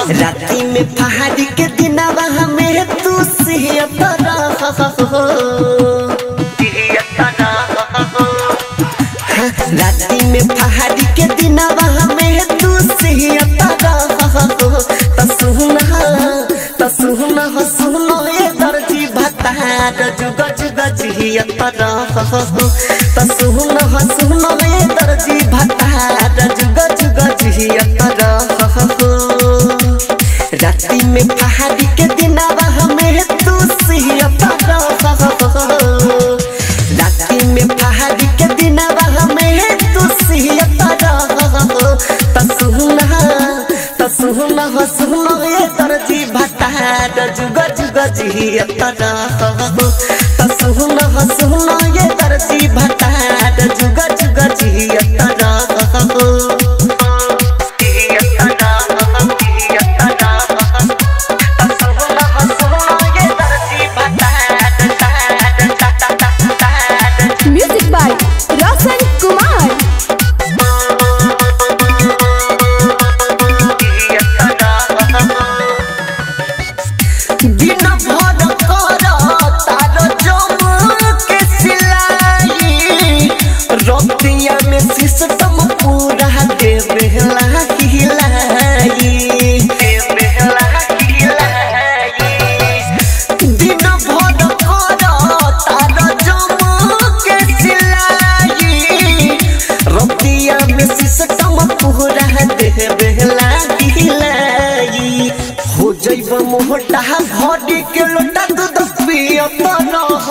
राती में पहाड़ी के दिनावा हमें तू सिहतरा राती में पहाड़ी के दिनावा हमें तू सिहतरा तसुना तसुना हसुनो ए दर्जी भतार जुग जुग जियतरा तसुना हसुनो ए दर्जी भतार जुग जुग जियतरा राती में पहाड़ी के दिनावा हमें तू सिहतरा राती में पहाड़ी के दिनावा हमें तू सिहतरा तसुना तसुना हसुना ए दर्जी भतार जुग जुग जियतरा तसुना हसुना ए दर्जी भतार जुग जुग जियतरा म्यूजिक बाय रोशन कुमार दिन भर कर तार जम के सिलाई रतिया में सिस्टम पूरा दे बेहला हिलाई दिन भर कर तार जम के सिलाई रतिया में सिस्टम पूरा दे बेहला हिलाई हो जैब मोटा भरी के लोटा दूध पियत रह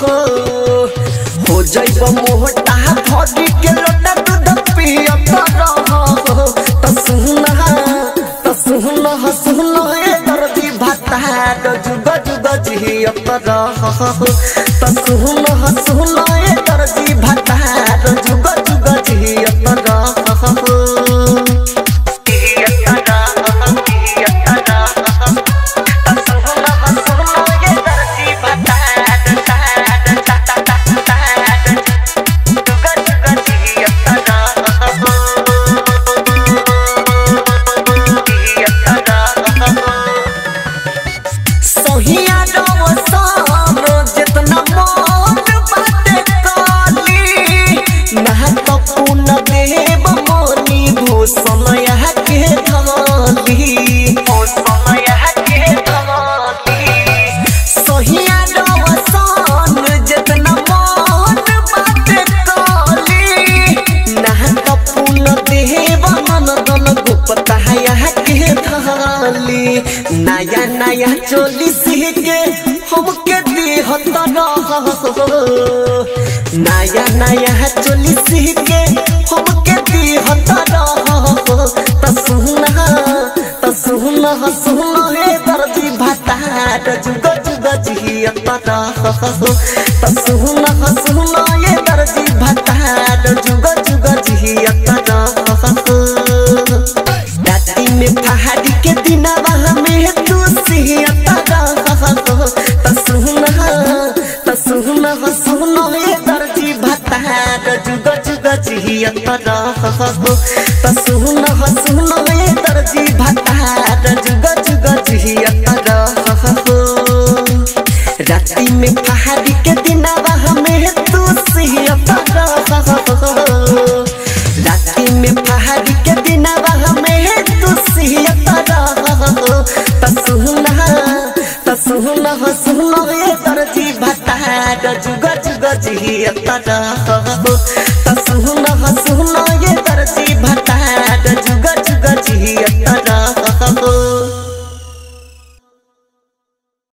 हो जैब मोटा भरी के लोटा दूध पियत रह तसुना तसुना हसुना ए दर्दी भाता जुग जुग जियत रह तसुना हसुना ए दर्दी भाता जुग जुग जियत रह सहिया रवसान जितना मन बाटे काली नहा तो पुन देव मोनी भूषण यहाँ के धमाली सहिया रवसान जितना मन बाटे काली नहा तो पुन देव नंदन गुप्ता यहाँ के धाली नया नया चोली सीखे हमके दिहत नया नया चोली सीखे हमके दिहत तसुना तसुना हसुना हे दर्दी भतार जुग जुग जियत तसुना हसुना हे दर्दी भतार जुग जुग जियत राती में पहाड़ी के दिनावा हमें तू सिहतरा तसुना तसुना हसुना हे दर्जी भतार जुग जुग जियतरा तसुना हसुना हे दर्जी भतार जुग जुग जियतरा राती में पहाड़ी के दिनावा हमें तू सिहतरा राती में पहाड़ी के दिनावा हमें तू सिहतरा तसुना तसुना हसुना ए दर्जी भतार जुग जुग जियतरा